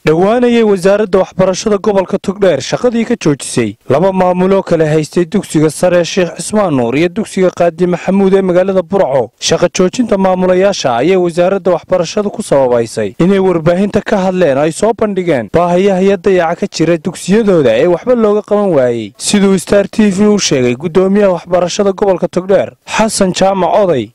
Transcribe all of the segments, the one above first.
dhowaanayay wasaaradda waxbarashada gobolka togdheer shaqadii ka joojisay laba maamuloo kale haystay dugsiga sare sheekh cismaan nuur iyo dugsiga qaadi maxamuud ee magaalada burco shaqa joojinta maamulayaasha ayay wasaaradda waxbarashada ku sababaysay inay warbaahinta ka hadleen ay soo bandhigeen baahiyahaya dayaca ka jira dugsiyadooda ee waxba looga qaban waayey siduu star t v u sheegay guddoomiyaha waxbarashada gobolka togdheer xasan jaamac oday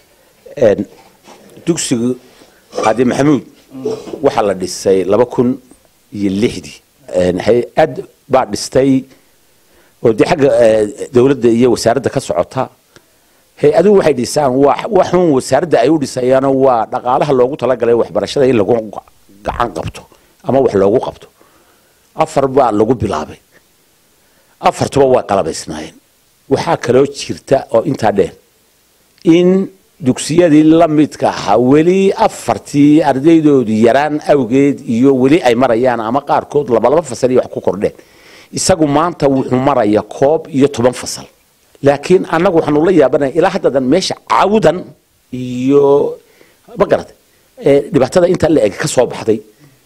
dugsiga qaadi maxamuud waxaa la dhisay laba kun iyo lixdii hay-ad baa dhistay oo dee xagga dowladda iyo wasaaradda ka socota hay-aduhu waxay dhisaan waxun wasaaradda ay u dhisayaano waa dhaqaalaha loogu talagalay waxbarashada in lagu gacan qabto ama wax loogu qabto afar baa lagu bilaabay afartuba waa qalabaysnaayeen waxaa kaloo jirta oo intaa dheer in dugsiyadii la midka ahaa weli afartii ardaydoodii yaraan awgeed iyo weli ay marayaan ama qaarkood labalaba fasal iyo wax ku kordheen isagu maanta wuxuu maraya koob iyo toban fasal laakiin annagu waxaanu la yaabanaya ilaa haddadan meesha cawdan iyo ma garata dhibaatada intaa la eg ka soo baxday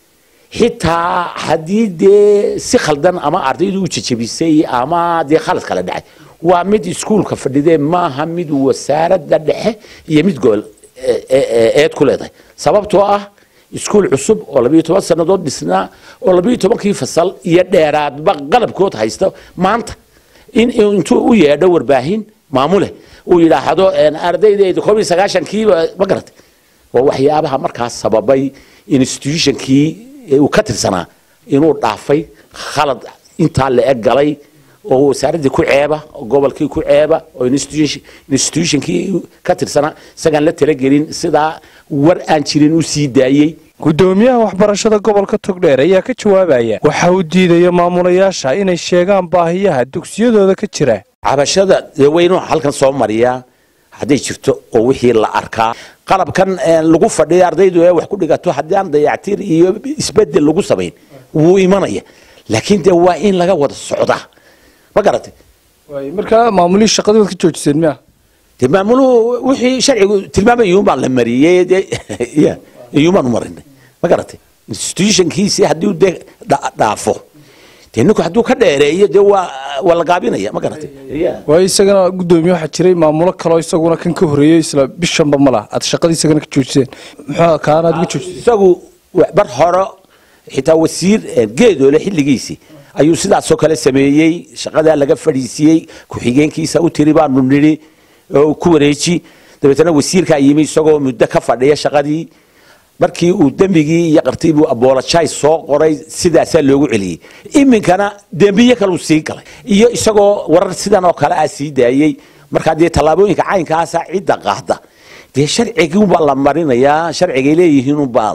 xitaa haddii dee si khaldan ama ardaydu u jejebisay ama dee khalad kala dhacay waa mid iskuulka fadhidee maaha mid wasaaradda dhexe iyo mid gobol eed ku leedahay sababtoo ah iskuul cusub oo labiyo toban sannadood dhisnaa oo labiyo tobankii fasal iyo dheeraadba qalabkood haysta maanta in intuu u yeedho warbaahin maamule uu yidhaahdo ardaydeeda koob iyo sagaashankiiba ma garatay waa waxyaabaha markaas sababay institutionkii uu ka tirsanaa inuu dhaafay khalad intaa la eg galay oo wasaaraddii ku ceeba oo gobolkii ku ceeba oo institutionkii ka tirsanaa isagaan la talagelin sidaa war aan jirin u sii daayey guddoomiyaha waxbarashada gobolka togdheer ayaa ka jawaabaya waxa uu diidaya maamulayaasha inay sheegaan baahiyaha dugsiyadooda ka jira cabashada dee weynu halkan soo mariyaa hadday jirto oo wixii la arkaa qalabkan lagu fadhiya ardaydu ee wax ku dhigato haddii aan dayactir iyo isbedel lagu samayn wuu imanaya laakiin dee waa in laga wada socdaa ma garatay markaa maamulihii shaqadii waad ka joojiseen miya de maamuluhu wixii sharcigu tilmaamay iyuunbaan la mariyey dee ya iyuunbaan u marinay ma garatay institutionkiisii haddii dee dhaafo dee ninku hadduu ka dheereeyo dee waa waa la gaabinaya ma garatay waayo isagana guddoomiye waxaa jiray maamulo kaloo isaguna kan ka horreeyey isla bishanba ma lah aad shaqadii isagana ka joojiseen muxuu kaana aad uga joojiseen isagu bar hore xitaa wasiir geedoole xilligiisii ayuu sidaasoo kale sameeyey shaqadaa laga fadhiisiyey ku-xigeenkiisa u tiri baanu nidhi oo ku wareeji dabeetana wasiirkaa yimi isagoo muddo ka fadhiya shaqadii markii uu dembigii iyo qartii buu abolojai soo qoray sidaasaa loogu celiyey iminkana dembiye kaleu sii galay iyo isagoo warar sidan oo kale ah sii daayey markaa dee tallaabooyinka caynkaasa cidda qaada dee sharciguunbaa la marinayaa sharcigay leeyihiinunbaa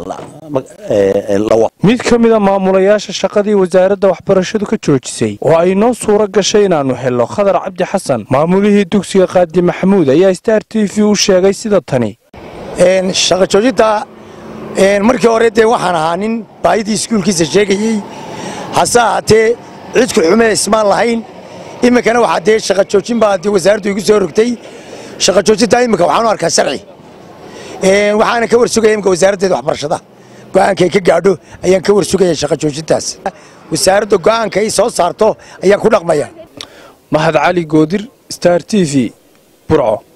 mid ka mida maamulayaasha shaqadii wasaaradda waxbarashadu ka joojisay oo ay noo suuro gashay inaannu helno khadar cabdi xasan maamulihii dugsiga qaadi maxamuud ayaa star t v u sheegay sida tani shaqa joojinta markii hore dee waxaan ahaa nin baahidii iskuulkiisa sheegayey hase ahaatee cidku xumee ismaan lahayn iminkana waxaa dee shaqa joojin baa dee wasaaraddu igu soo rogtay shaqa joojintaa iminka waxaan u arkaa sharci waxaana ka warsugaya imika wasaaraddeeda waxbarashada go'aankay ka gaadho ayaan ka warsugaya shaqa joojintaas wasaaradda go'aanka ay soo saarto ayaan ku dhaqmaya mahad cali goodir star t v burco